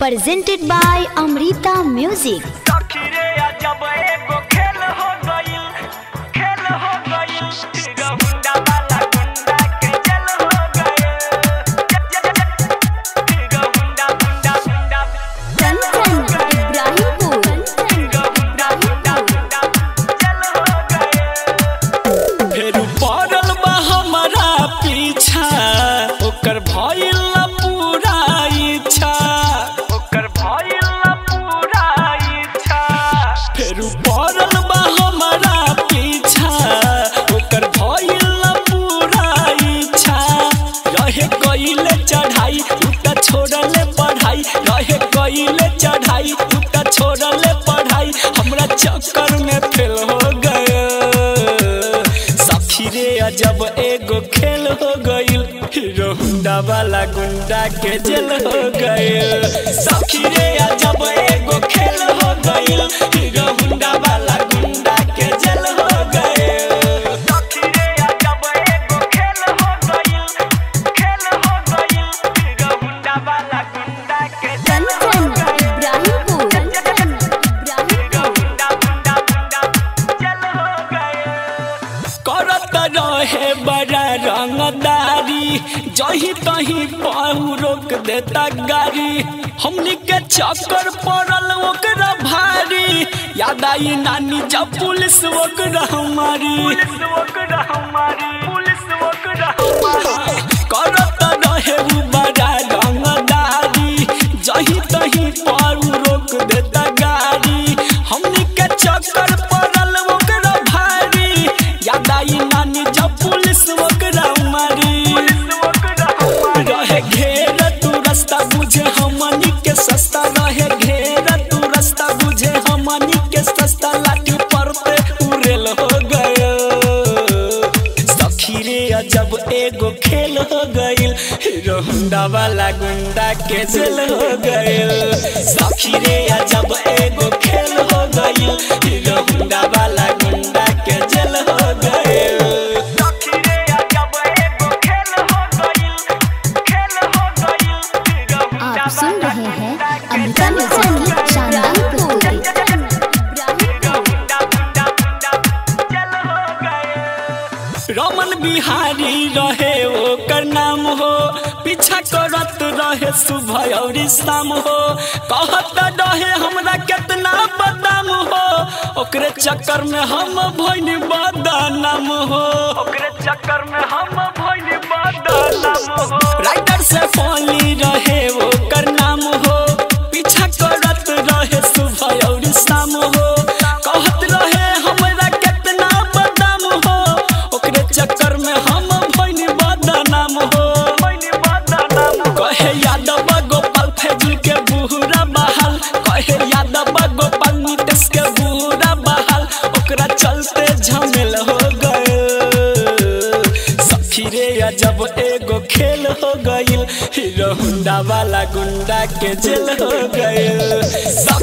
presented by Amrita Music. सखीरे जब एगो खेल हो गइल खेल हो गइल हीरो हुंडा वाला गुंडा के जल हो गइल Hero Honda Honda Honda Kanchan, Ibrahimpur. Hero Honda Honda Honda जल हो गइल फेर पड़ल बा हमारा पीछा ओकर भइल ना पूरा इच्छा ओकर भइल ना पूरा इच्छा फेर पड़ल बा हमारा पीछा ओकर भइल ना पूरा इच्छा रहे कइले चढ़ाई उता छोड़ले पढ़ाई रहे कइले चढ़ाई उता छोड़ले पढ़ाई हमरा चक्कर में फेल हो गए सखी रे अजब एगो खेल हो गइल हीरो हुंडा वाला गुंडा के जेल हो गइल सखी रे अजब एगो खेल हो गइल हीरो हुंडा वाला गुंडा के जेल हो गइल सखीरे जब एगो खेल हो गइल खेल हो गइल हीरो हुंडा वाला गुंडा के जल हो Kanchan, Ibrahimpur. Hero Honda Honda Honda जल हो गइल करत रहे बड़ा रंगदारी जही तही पाहू रोक देता गाड़ी हमनी के चक्कर पड़ल ओकरा भारी याद आई नानी जब पुलिस ओकरा हमारी पुलिस ओकरा हमारी पुलिस ओकरा हमारी करत रहे उ बड़ा रंगदारी जही तही पाहू रोक देता गाड़ी हमनी के चक्कर पड़ल ओकरा भारी याद आई नानी जब पुलिस ओकरा मारी पुलिस ओकरा हमारी रहे घेर तू रास्ता बुझे हमनी के सस्ता रहे घेर तू रास्ता बुझे हमनी के सस्ता लाठी पर पे उड़ेल हो गए सखी रे अजब एगो खेल हो गइल हीरो हुंडा वाला गुंडा के जेल हो गइल सखी रे अजब एगो खेल हो गइल हीरो हुंडा वाला गुंडा के जेल हो गइल सखीरे जब एगो खेल हो गइल खेल हो गइल हीरो हुंडा आप सुन वाला रहे हैं गुंडा के अमृता जल म्यूजिक हो की गइल। शानदार प्रस्तुति हीरो हुंडा हुंडा हुंडा जल हो गइल रमन बिहारी रहे ओकर नाम हो पीछा करत रहे सुबह और शाम हो कहत रहे हमरा केतना बदाम हो ओकरे चक्कर में हम भइनी बदनाम हो ओकरे चक्कर में हम भइल बदनाम हो राइटर से फली रहे ओकर नाम हो पीछा करत रहे सुबह और शाम हो कहत रहे हमरा केतना बदाम हो ओकरे चक्कर में हम भइनी बदनाम हो भइल बदनाम हो कहे यादव गोपाल फैजुल के बुहरा बहाल कहे यादव गोपाल नीतीश के बुहरा बहाल ओकरा चलते झमेल हो गए सखी रे अजब एगो खेल हो गइल हीरो हुंडा वाला गुंडा के जेल हो गइल